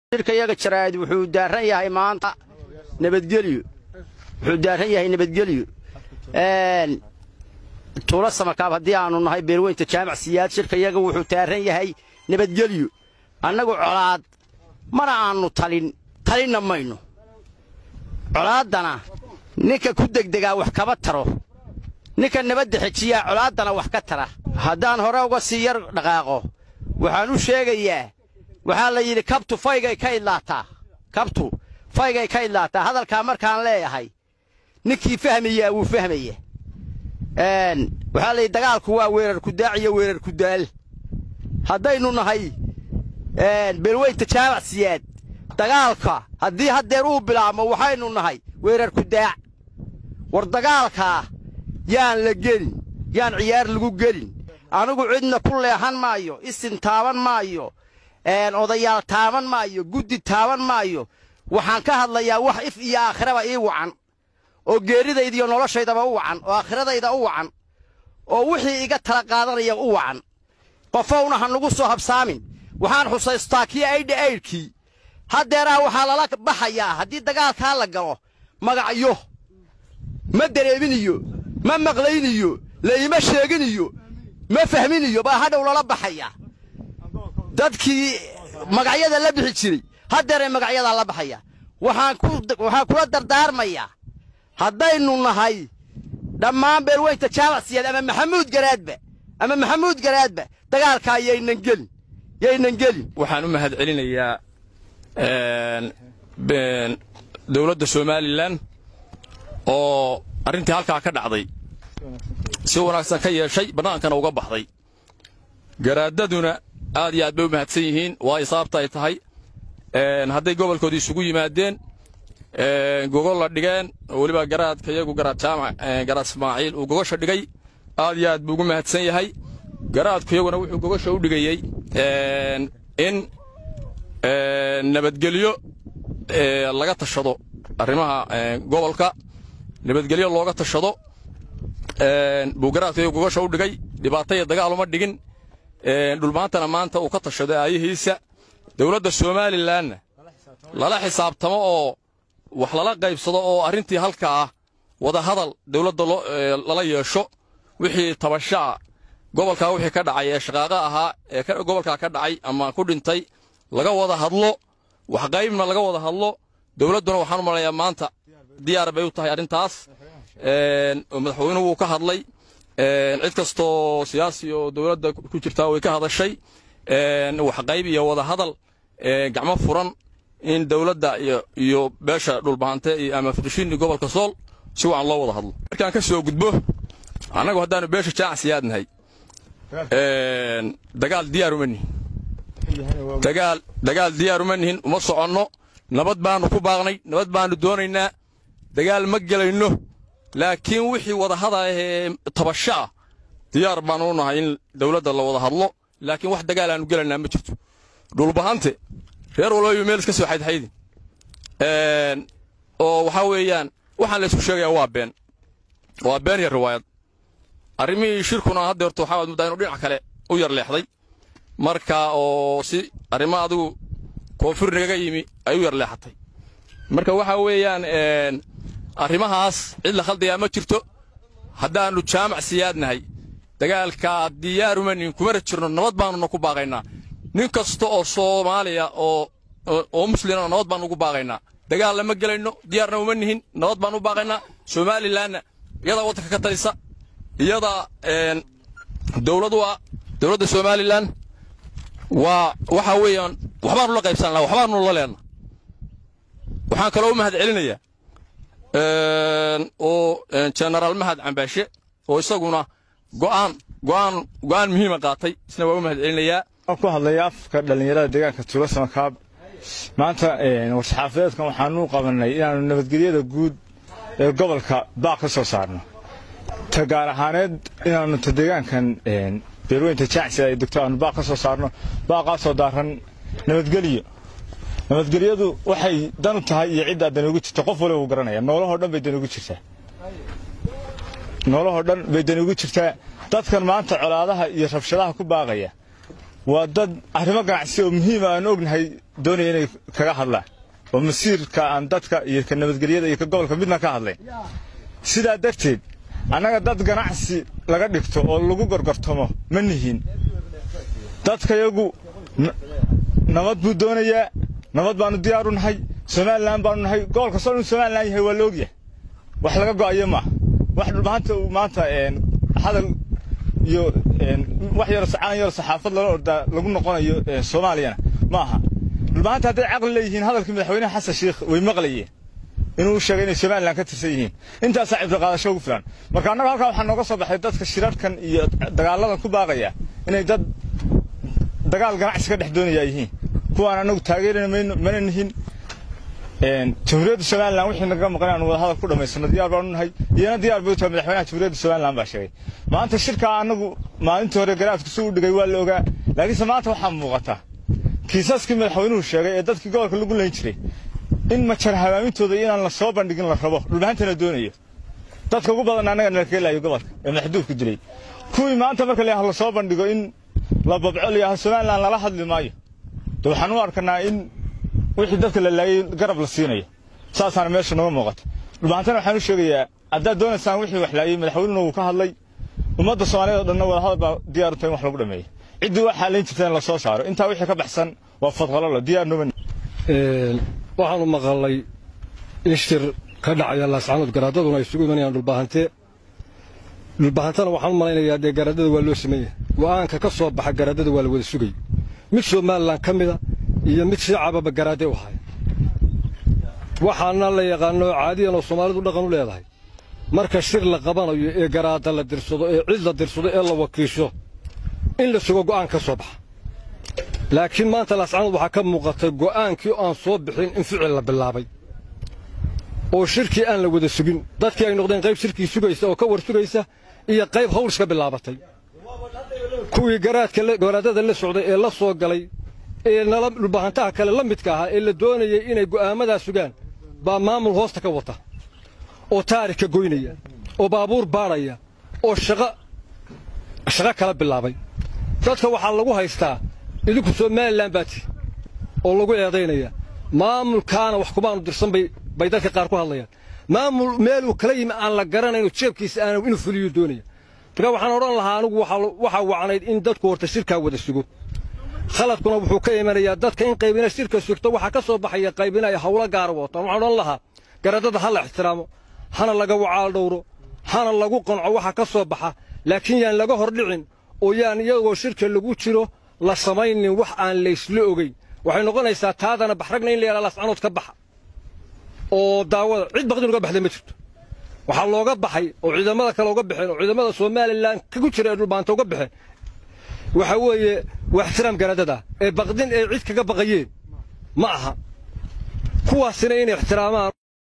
shirka iyaga jaraa'id wuxuu daaran yahay maanta nabadgelyo wuxuu daaran yahay nabadgelyo tuulo samakaab haddii aanu nahay beerweynta jaamac siyaad shirka iyaga wuxuu daaran yahay nabadgelyo annagu colaad mana aanu talin talinna mayno colaaddana ninka ku degdegaa wax kaba taro ninka nabadda xejiyaa colaaddana wax ka tara haddaan hore uga sii yar dhaqaaqo waxaan u sheegayaa waxaa la yidhi kabtu faygay ka idlaataa kabtu faygay ka idlaataa hadalkaa markaan leeyahay ninkii fahmayaa wuu fahmaya waxaa la yidhi dagaalku waa weerar kudaac iyo weerar kudaal haddaynu nahay beelweynta jaamac siyaad dagaalka haddii haddeer uu bilaabmo waxaynu nahay weerar kudaac war dagaalkaa yaan la gelin yaan ciyaar lagu gelin anigu cidna ku leexan maayo isin taaban maayo odayaal taaban maayo guddi taaban maayo waxaan ka hadlayaa wax if iyo aakhiraba ii wacan oo geeridayda iyo noloshaydaba u wacan oo aakhiradayda u wacan oo wixii iga tala qaadanaya u wacan qofowna ha nugu soo habsaamin waxaan xusaystaa kii aydha aydhkii haddeeraa waxaa lala baxayaa haddii dagaalkaa la galo magacyo ma dareeminiyo ma maqlayniyo laima sheeginiyo ma fahminiyo baa hadhow lala baxayaa dadkii magacyada la bixi jiray haddeeray magacyadaa la baxaya waxaan kula dardaarmayaa haddaynu nahay dhammaan beelweynta jaamac siyaad ama maxamuud garaadba ama maxamuud garaadba dagaalkaa yaynan gelin yaynan gelin waxaan u mahad celinayaa dowladda somalilan oo arrintii halkaa ka dhacday si wanaagsan ka yeeshay bannaankana uga baxday garaadaduna aad iyo aad bay u mahadsan yihiin waayo sababta ay tahay hadday gobolkooda isugu yimaadeen gogol la dhigeen oo weliba garaadka iyagu garaad jaamac garaad ismaaciil uu gogosha dhigay aad iyo aad buu ugu mahadsan yahay garaadku iyaguna wuxuu gogosha u dhigayey in nabadgelyo laga tashado arrimaha gobolka nabadgelyo looga tashado buu garaadka iyagu gogosha u dhigay dhibaato iyo dagaal uma dhigin dhulmaantana maanta uu ka tashado aayihiisa dowladda somalilanna lala xisaabtamo oo wax lala qaybsado oo arrintii halka ah wadahadal dowladda lala yeesho wixii tabashaa gobolkaa wixii ka dhacay ee shaqaaqa ahaa ee gobolkaa ka dhacay ama ku dhintay laga wada hadlo wax qaybna laga wada hadlo dowladduna waxaan u malayaa maanta diyaar bay u tahay arrintaas oo madaxweynuhu wuu ka hadlay cid kastoo siyaasi oo dowladda ku jirtaa way ka hadashay wax qayb iyo wada hadal gacmo furan in dowladda iyo beesha dhulbahante ama fuqishini gobolka sool si wacan loo wada hadlo markaan ka soo gudbo annagu haddaanu beesha jaac siyaadnahay dagaal diyaar uma nihin dagaal dagaal diyaar uma nihin uma soconno nabad baanu ku baaqnay nabad baanu doonaynaa dagaal ma gelayno laakiin wixii wadahada ee tabasho ah diyaar baanu u nahay in dowladda la wada hadlo laakiin wax dagaal aanu gelaynaa ma jirto dhulbahante reer walbayu meel iska soo xaydxaydin oo waxaa weeyaan waxaan la isku sheegayaa waa been waa been iyo riwaayad arrimihii shirkuna hadda horta waxaa muddaa inuu dhinac kale u yar leexday marka oo si arrimo adigu koonfur nagaga yimi ay u yar leexatay marka waxaa weeyaan arrimahaas cid la khaldayaa ma jirto haddaannu jaamac siyaadnahay dagaalkaa diyaaruma nin kumana jirno nabad baanuna ku baaqaynaa nin kasta oo soomaaliya oo oo muslimana nabad baanu ugu baaqaynaa dagaal lama gelayno diyaarna uma nihin nabad baanu u baaqaynaa somalilanna iyadaa waddanka ka talisa iyadaa dowladu ah dowladda somalilan waa waxaa weeyaan waxbaanu la qaybsanaa waxbaanu la leenna waxaan kaloo u mahad celinayaa oo genaraal mahad cambaashe oo isaguna go'aan go'aan go'aan muhiima qaatay isna waa u mahad celinayaa ku hadlaya afka dhallinyarada deegaanka tuulo samakaab maanta war-saxaafadeedkan waxaanu qabanay inaannu nabadgelyada guud ee gobolka baaq ka soo saarno ta gaar ahaaneed inaannu ta deegaankan beerweynta jaacsi ay degto aanu baaq ka soo saarno baaqaasoo daaran nabadgelyo nabadgelyadu waxay danu tahay iyo ciddaa dani ugu jirta qof waliba uu garanaya noolahoo dhan bay dani ugu jirtaa noolahoo dhan bay dani ugu jirtaa dadkan maanta colaadaha iyo rabshadaha ku baaqaya waa dad arrimo ganacsi oo muhiima aan ognahay doonaya inay kaga hadlaan oo masiirka aan dadka iyo ka nabadgelyada iyo ka gobolka midna ka hadlayn sidaa darteed annaga dad ganacsi laga dhigto oo lagu gorgortamo ma nihin dadkayagu nabad buu doonayaa nabad baannu diyaaru nahay somalilan baanu nahay gobolka soo dhan somalilan yahay waa la ogyahay wax laga go'ayo maaha wax maanta maanta hadal iyo wax yaro sacaan yaro saxaafad lala ordaa lagu noqonayo soomaaliyana ma aha maanta hadday caqli leeyihiin hadalkii madaxweynaha xasan sheikh way maqlayeen inuu sheegay inay somalilan ka tirsan yihiin intaasaa cibdo qaadasho ugu filan marka annaga halkaa waxaa nooga soo baxay dadka shirarkan iyo dagaaladan ku baaqaya inay dad dagaal ganacsi ka dhex doonaya yihiin kuwaan annagu taageerana mana nihin jamhuuriyadda somalilan wixii naga maqan aan wada hadal ku dhammaysano diyaar baanu nahay iyana diyaar bay u tahay madaxweynaha jamhuuriyadda somalilan baa sheegay maanta shirkaa annagu maalintii hore garaadku si u dhigay waa la ogaa laakiinse maanta waxaa muuqata kiisaskii madaxweynuhu sheegay ee dadkii gobolka lagu layn jiray in majar habaamintooda inaan la soo bandhigin la rabo dhulbahantana doonayo dadka ugu badan annaga nala keelayo gobolka ee madaxduufka dilay kuwii maanta marka la la soo bandhigo in la babco layaha somalilan lala hadli maayo de waxaan u arkanaa in wixii dadka la laayay garab la siinayo saasaana meesha nooga muuqata dhulbahantana waxaan u sheegayaa haddaad doonaysaan wixii wax laayay madaxweynuhuna wuu ka hadlay ummadda soomaaliyeed oo dhanna wada hadal baa diyaar u tahay in wax lagu dhameeyo ciddii waxaa layn jirta in la soo saaro intaa wixii ka baxsan waa fadqalolo diyaar nooma waxaanu maqalnay in shir ka dhacaya laascanood garaadaduna ay isugu imanayaan dhulbaahante dhulbaahantana waxaan u malaynayaa dee garaadada waa loo sameeyey go'aanka ka soo baxa garaadada waa la wada sugay mid somalilan ka mida iyo mid shiicababa garaade u haya waxaana la yaqaano caadiyan oo soomaalidu dhaqan u leedahay marka shir la qabanayo ee garaada la dirsado ee cid la dirsado ee la wakiisho in la sugo go'aan ka soo baxa laakiin maanta laascanood waxaa ka muuqatay go'aankii aan soo bixin in ficil la bilaabay oo shirkii aan la wada sugin dadkii ay noqdeen qayb shirkii sugaysa oo ka war sugaysa iyo qayb hawl iska bilaabatay kuwii garaadka garaadada la socday ee la soo galay ee nala dhulbahantaha kale la midka ahaa ee la doonayay inay go'aamadaa sugaan baa maamul hoosta ka wata oo taarika goynaya oo baabuur baadhaya oo shaqo shaqo kala bilaabay dadka waxaa lagu haystaa idinku somalilan baa tihi oo lagu eedaynaya maamulkaana wax kumaanu dirsan bay bay dadka qaar ku hadlayaan maamul meeluu kala yimi aan la garanayno jeebkiisa aana inuu fuliyo doonaya marka waxaan odhan lahaa anigu waxaa wacnayd in dadku horta shirkaa wada sugo khaladkuna wuxuu ka imanayaa dadka in qaybina shirka sugto waxaa ka soo baxaya qaybina ay hawlo gaara wataan waxaan odhan lahaa garadada ha la ixtiraamo hana laga wacaal dhowro hana lagu qanco waxa ka soo baxa laakiin yaan laga hor dhicin oo yaan iyagoo shirka lagu jiro la samaynin wax aan laysla ogeyn waxay noqonaysaa taadana baxragna in la yadhaa lascanood ka baxa oo daawada cid baqdin uga baxday ma jirto waxaa looga baxay oo ciidamada kale uga baxeen oo ciidamada somalilan kagu jira ee dhulbaanta uga baxeen waxa weeye waa ixtiraam garadada ee baqdin ee cid kaga baqayeen ma aha kuwaasina inay ixtiraamaan